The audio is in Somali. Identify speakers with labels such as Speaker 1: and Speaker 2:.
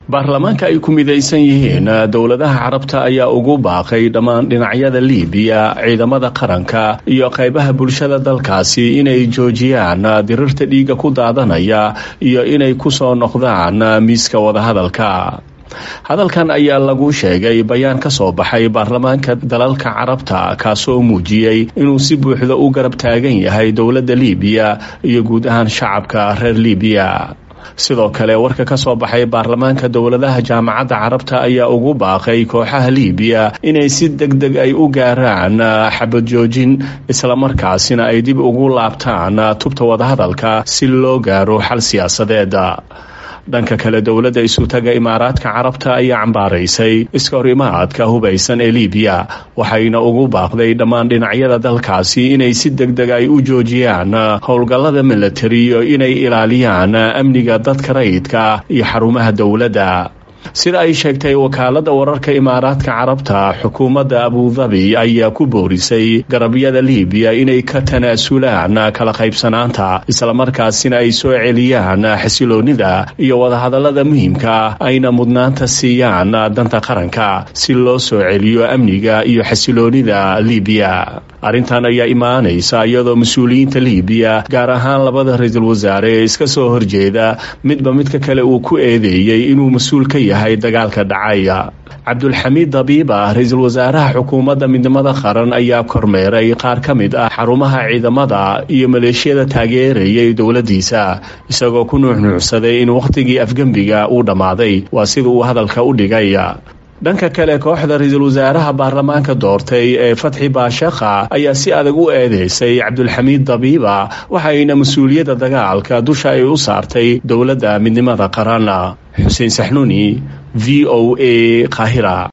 Speaker 1: baarlamaanka ay ku midaysan yihiin dowladaha carabta ayaa ugu baaqay dhammaan dhinacyada liibiya ciidamada qaranka iyo qaybaha bulshada dalkaasi inay joojiyaan dirirta dhiigga ku daadanaya iyo inay ku soo noqdaan miiska wadahadalka hadalkan ayaa lagu sheegay bayaan ka soo baxay baarlamaanka dalalka carabta kaasoo muujiyey inuu si buuxda u garab taagan yahay dowladda liibiya iyo guud ahaan shacabka reer liibiya sidoo kale warka ka soo baxay baarlamaanka dowladaha jaamacadda carabta ayaa ugu baaqay kooxaha liibiya inay si deg deg ay u gaaraan xabad joojin islamarkaasina ay dib ugu laabtaan tubta wadahadalka si loo gaaro xal siyaasadeed dhanka kale dowladda isutaga imaaraadka carabta ayaa cambaaraysay iska horimaadka hubaysan ee liibiya waxayna ugu baaqday dhammaan dhinacyada dalkaasi inay si deg deg ay u joojiyaan howlgallada milatari iyo inay ilaaliyaan amniga dadka rayidka iyo xarumaha dowladda sida ay sheegtay wakaaladda wararka imaaraadka carabta xukuumadda abudabi ayaa ku boorisay garabyada liibiya inay ka tanaasulaan kala qaybsanaanta islamarkaasina ay soo celiyaan xasiloonnida iyo wadahadallada muhiimka ayna mudnaanta siiyaan danta qaranka si loo soo celiyo amniga iyo xasiloonnida liibiya arrintan ayaa imaanaysa iyadoo mas-uuliyiinta liibiya gaar ahaan labada ra-iisul wasaare ee iska soo horjeeda midba midka kale uu ku eedeeyey inuu mas-uul ka yahay dagaalka dhacaya cabdulxamiid dabiiba ra-iisul wasaaraha xukuumadda midnimada qaran ayaa kormeeray qaar ka mid ah xarumaha ciidamada iyo maleeshiyada taageerayay dowladdiisa isagoo ku nuuxnuucsaday in wakhtigii afgembiga uu dhammaaday waa sida uu hadalka u dhigay dhanka kale kooxda ra-iisul wasaaraha baarlamaanka doortay ee fatxi baashakha ayaa si adag u eedeysay cabdulxamiid dabiiba waxayna mas-uuliyadda dagaalka dusha ay u saartay dowladda midnimada qaran xuseen saxnuuni v o a qaahira